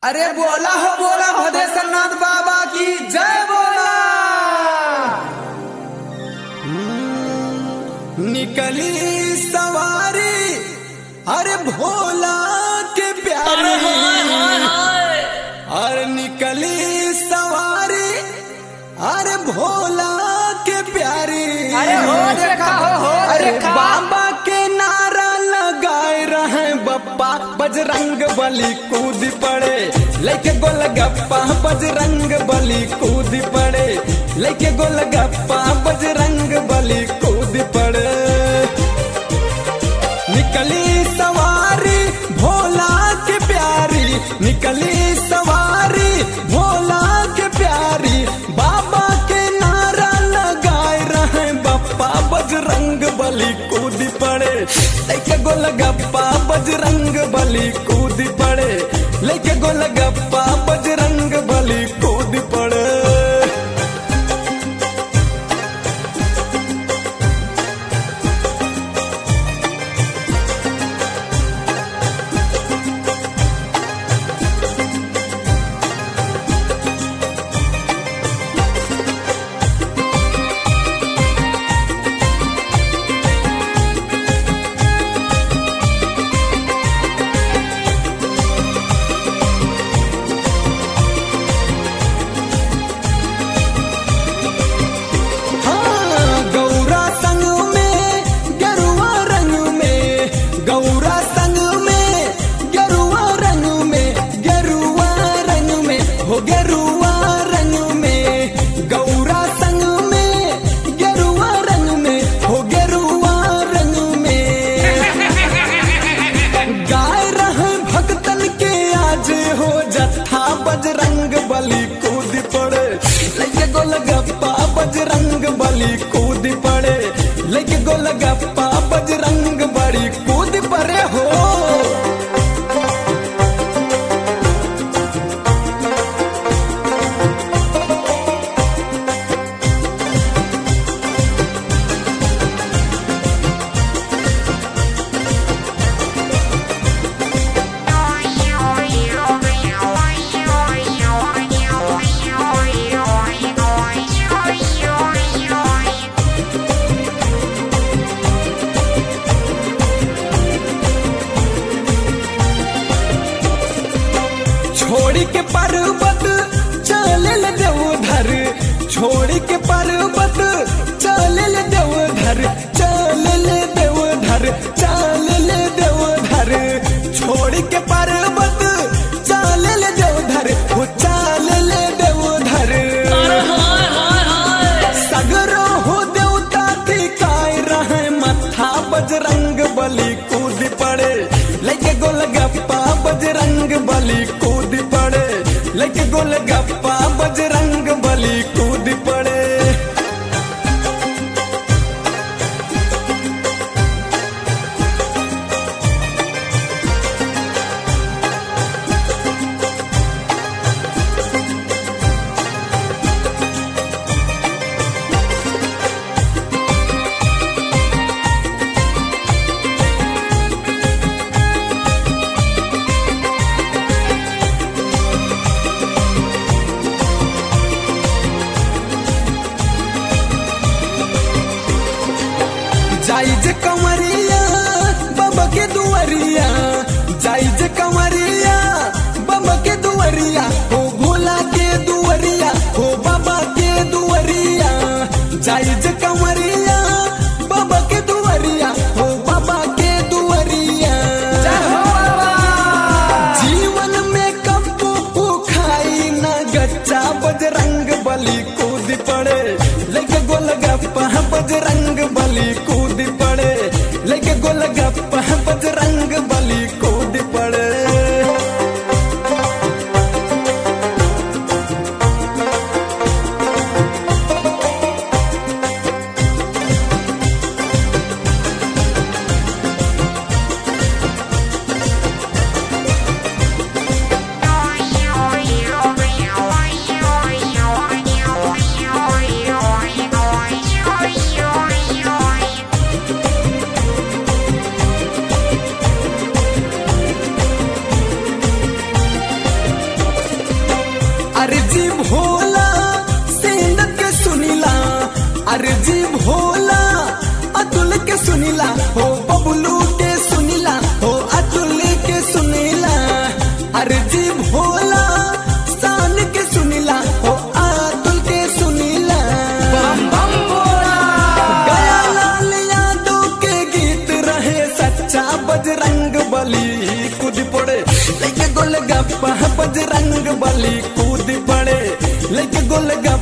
अरे बोला हो बोला भदेश्वरनाथ बाबा की जय बोला निकली सवारी अरे भोला के प्यारी अरे निकली सवारी अरे भोला के प्यारी अरे हो देखा हो हो अरे देखा बाबा के नारा लगाए रहे बप्पा बजरंग बली कूद पड़े लेके गोलगप्पा बजरंग बली कूद पड़े लेके गोलगप्पा बजरंग बली कूद पड़े निकली सवारी भोला के प्यारी निकली सवारी भोला के प्यारी बाबा के नारा लगाए रहे बप्पा बजरंग बली कूद पड़े लेके गोलगप्पा बजरंग बली कूद पड़े लेके गोलगप्पा बजरंग बली कूद पड़े हाँ, गौरा संग में गरुआ रंग में गौरा संग में गरुआ रंग में गरुआ रंग में हो गरुआ रंग में गौरा संग में गरुआ रंग में हो गरुआ रंग में गाय रहे भक्तन के आज हो जत्था बजरंग बली कूद पड़े लेके गोलगप्पा बजरंग बली कूद पड़े लेके गोलगप्पा बजरंग बली कूद पड़े हो छोड़ी के पर्वत चलल देवधर छोड़ी के पर्वत चलल देवधर चलल देवधर चलल देवधर छोड़ी के पर्वत चलल देवधर वो चलल देवधर सगरो हो देवता टिकाए रहे मथा बजरंग बली कूद पड़े लेके गोलगप्पा बजरंग बली कूद पड़े लेके गोलगप्पा बजरंग बली कूद पड़े जाई जे कंवरिया बाबा के दुआरिया जाई जे कंवरिया बाबा के दुआरिया हो भोला के दुआरिया हो बाबा के दुआरिया जाई जे कंवरिया बाबा के दुआरिया हो बाबा के दुआरिया जय हो बाबा जीवन में कब्बू को खाई न गच्चा बजरंग बली कूद पड़े लेके गोलगप्पा बजरंग बली कूद पड़े लेके गोलगप्पा बजरंग बली कूद पड़े Oi, oi, oi, oi, oi, oi, oi, oi. अर्जी भोला सेंद के सुनीला अर्जी भोला अतुल के सुनीला हो बबलू के सुनीला हो अतुल के सुनीला अर्जी भोला शान के सुनीला हो अतुल के सुनीला बम बम बोला गया लाल यादव के गीत रहे सच्चा बजरंग बली कूद पड़े लेके गोलगप्पा बजरंग बली कूद पड़े लेके गोलगप्पा